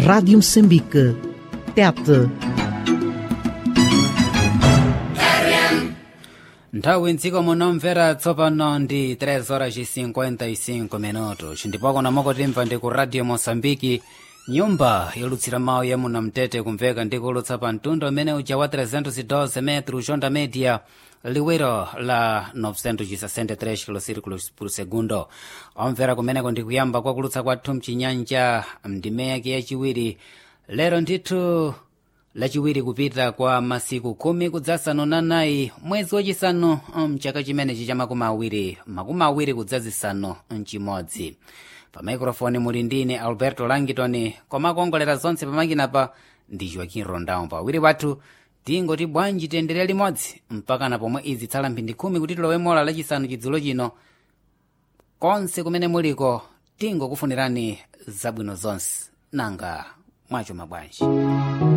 Rádio Moçambique. Tete. nthawi mdziko munomvera tsopano ndi 3 horas 55 minutos ndipoko namoko timva ndi ku radio moçambike nyumba yolutsira mawu ya munamtete kumveka ndi kulutsa pa mtundu umene uja wa 312 metro jonda media liwiro la 963 kilosirikulos por segundo omvera kumeneko ndi kuyamba kwa kulutsa kwathu mchinyanja mndime yake yachiwiri lero ndithu lachiwiri kupita kwa masiku khumi kudzasanu na nayi mwezi wachisanu mchaka chimenechi cha makumi awiri makumi awiri kudzazisanu mchimodzi pa maikrofoni muli ndine alberto langitoni komakongolera zonse pamakinapa ndi joaquim rondao pawiri wathu tingoti bwanji tiyendere limodzi mpaka na pomwe izi tsala mphindi khumi kuti tilowe mola lachisanu chidzulo chino konse kumene muliko tingokufunirani zabwino zonse nanga mwacho mabwanji